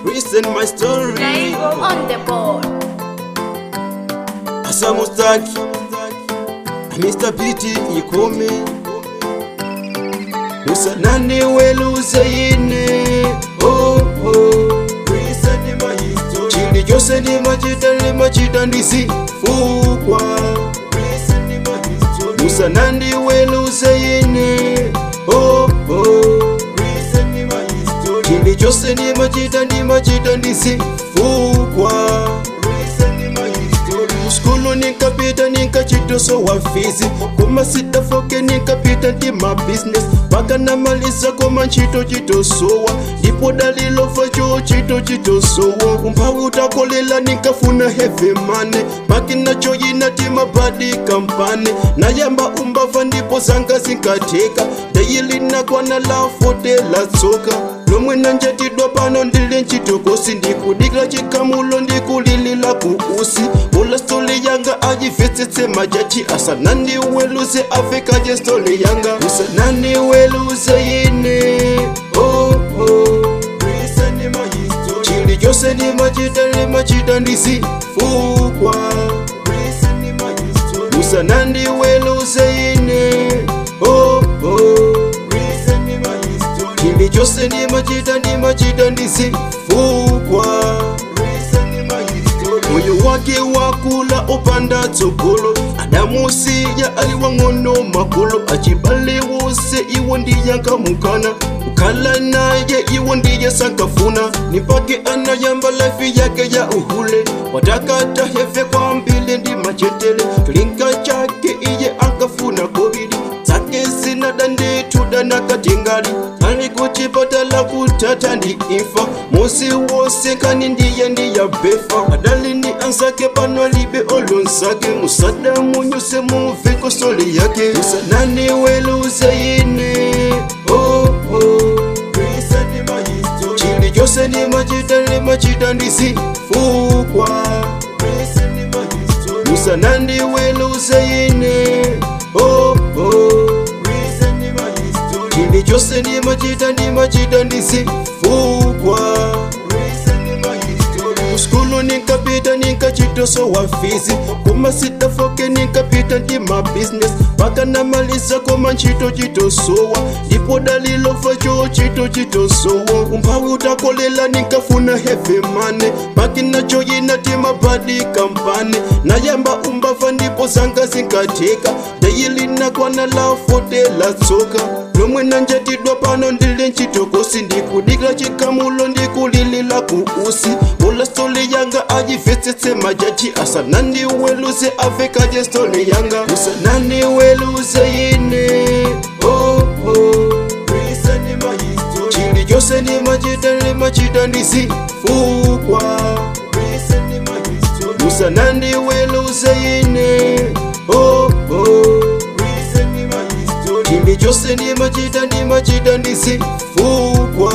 listen my story Live on the board. asamustaki Mr. Piti ikome usanani weluzeine oh, oh. chili chose nimachita nimachita ndisifukwa usanandi weluzeine oh, oh. chili chose nimachita nimachita ndisifukwa skulu nikapita nikachitoso wa fizi kumasitafoke nikapita ndi mabusiness paka namaliza koma ntchito chitosowa ndipo dalilofa cho chito chitosowa umphawi utakolela nikafuna heavy money makina choyina timabadi kampani nayamba umbava ndipo zanga zinkatheka dayili nakwana la fote la tsoka lomwe nanjatidwa pano ndili ntchitokosi ndikudikira chikhamulo ndikulilila ku usi mula stori yanga ajivetsetse majaji asanani weluze afikaje stori yanga usanani weluze ine oh, oh. chili chose nimachita nimachita ndisifukwa usanandi weluze ine oh, oh. chili chose nimachita nimachita ndisifukwa moyo wake wakula upanda tsogolo adamusiya ali wang'ono makolo achibale wose iwo ndiyankamukana kukhala naye iwo ndiye sankafuna nipake anayamba lafi yake ya uhule watakata hefe kwambile ndi machetele cholinga chake iye ankafuna kobili zake zinada ndituda nakatingali ali kuchipatala kutata ndi imfa musi wose kani ndiye ndiyabefa adali ni ansake pano libe olonsake musada munyuse muveko soli yake usanani weluze ine oh, oh. chili chose nimachita nimachita ndisifukwa usanandi weluze ine oh, oh. chili chose nimachita nimachita ndisifukwa skulu nikapita nikachitoso wa fizi kumasitafoke nikapita ndi mabusiness paka namaliza koma ntchito chitosowa ndipo dalilofa cho chito chitosowa umphawi utakolela nikafuna heavy money pakina choyina timabadi kampani nayamba umbava ndipo zanga zinkatheka dayili nakwana la fote la tsoka lomwe nanjatidwa pano ndili ntchitokosi ndikudikira chikhamulo ndikulilila ku usi mula stori yanga ajivetsetse majaji asanani weluze avekaje stori yanga usanani weluze ine oh, oh. chili chose nimachita nimachita ndisifukwa usanandi weluze ine oh, oh. chili chose nimachita nimachita ndisifukwa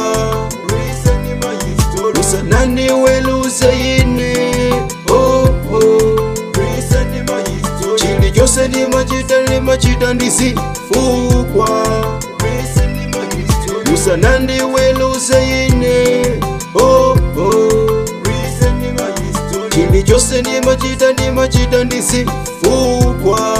usanani weluze ine oh, oh. chili chose nimachita nimachita ndisifukwa usanandi weluze ine oh, oh. chili chose nimachita nimachita ndisifukwa